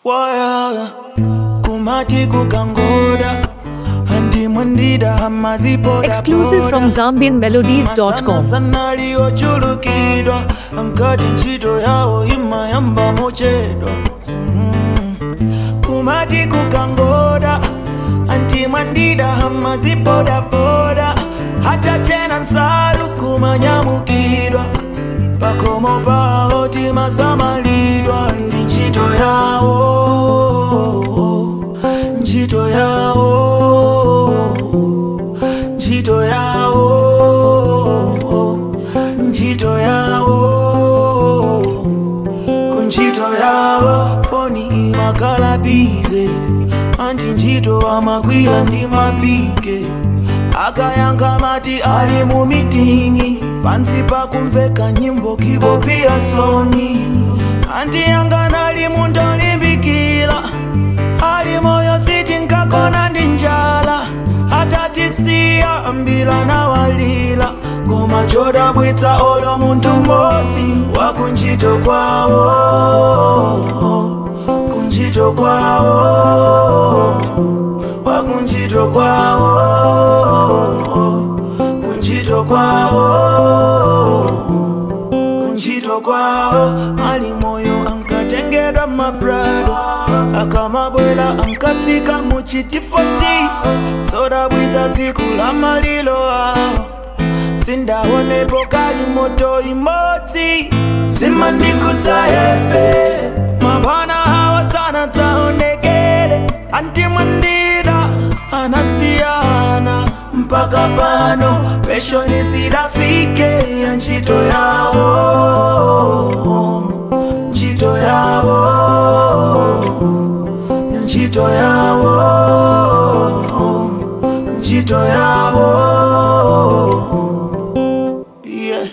waya kumati kukangoda handimwendida hamazipoda Exclusive from ZambianMelodies.com. sanaliyochulukidwa ankati ntchito yawo imayamba mochedwa Mm. kumati kukangoda antimwandida hamazipodapoda hata chena nsalu kumanyamukidwa pakomo pawo timasamalidwa ndi ntchito yawo ntchito yawo ntchito yawo ntchito yawo kuntchito yawo foni imakhala bize anti ntchito amagwira ndi mapike akayankha mati ali mu mitingi pansi pakumveka nyimbo kibopia soni anti yanga ali munthu olimbikira ali moyo sitinkakona ndi njala atatisiya ambila nawalila koma chodabwitsa olo munthu mmodzi wakuntchito kwawo kuntchito kwawo wakuntchito kwawo kuntchito kwawo kuntchito kwawo ali moyo ankatengedwa mabrado akamabwela ankatsika muchitifoti sodabwitsa tsiku la malilo awo sindaonepo kali moto imodzi simandikutsa efe mabwana hawa sana dzaonekele antimwandida anasiyana mpaka pano peshoni sidafike ya ntchito yawo ntchito yawo ntchito yawo ntchito yawo yeah.